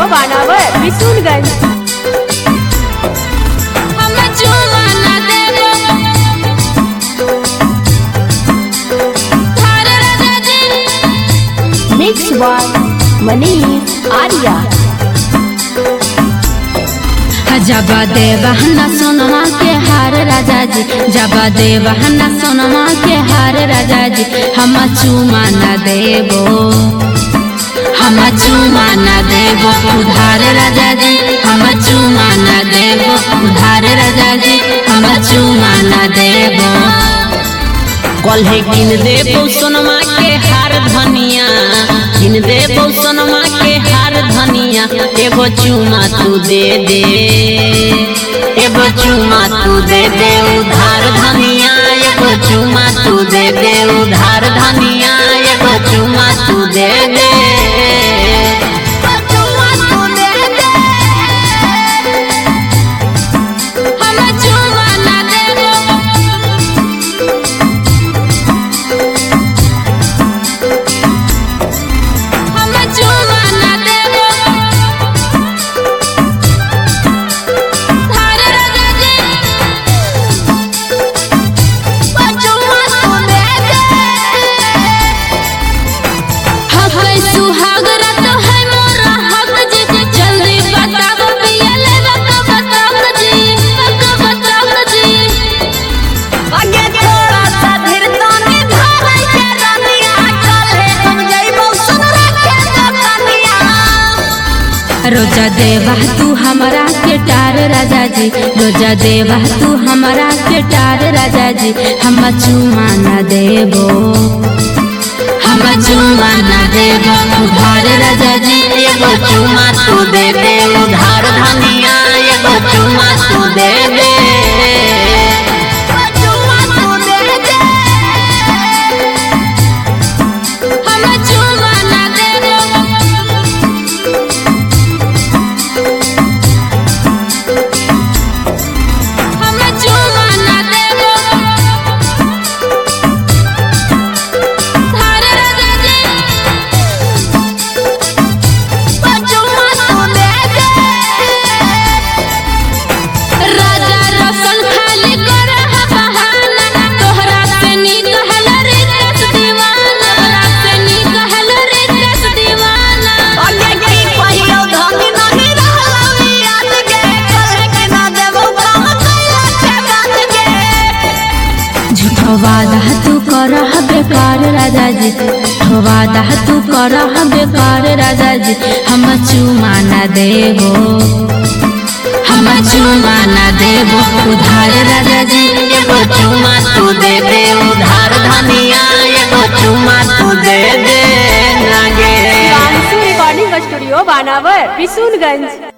बानावर बिशुनगंज हम चुमा ना देबो थार राजा जी मिक्स बाय मनीष आर्या जब देवहना सोनमा के हार राजा जी जब देवहना सोनमा के हार राजा जी हम चुमा न देबो हम चुमा न देबो उधार राजा जी हम चुमा न देबो उधार राजा जी हम चुमा न देबो कल्हे किन देबो सोनमा के हार धनिया किन देबो सोनमा के हार धनिया एगो चुमा तू दे दे एगो चुमा तू दे दे उधार धनिया एगो चुमा तू दे दे उधार धनिया एगो चुमा तू दे दे हम चुमा न देबो हम चुमा न देबो थार राजा जी चुमा तू दे दे हकै सुहाग रात है मोरा हक जी जल्दी बताओ पिया लेबा का बताओ जी का बताओ जी आगे थोड़ा सा धीर ताने धारै के रनिया चले हम जइबो सुनरा के दतनिया रोजा देवा तू हमारा के टार राजा जी रोजा देवा तू हमारा के टार राजा जी हम चुमा न देबो हम चुमा न देबो उधार राजा जी एगो चुमा तू दे दे उधार धनिया एगो चुमा तू दे दे हम चुमा न देबो हम चुमा न देबो थार राजा जी चुमा तू दे दे राजा रसन खाली कर बहाना तोहरा से नी कहल रे दस दीवाना तोहरा से नी कहल रे दस दीवाना आगे की पहियो धनी नहीं रहलौ याद गे कहे के ना देबो काम कैला के बात गे झूठो वादा तू कर बेकार राजा जी झूठो वादा तू कर बेकार राजा जी हम चुमा न देबो हम चुमा न देबो उधार राजा जी एगो चुमा तू दे दे उधार धनिया एगो चुमा तू दे दे ना गे रिकॉर्डिंग स्टूडियो बानावर बिशुनगंज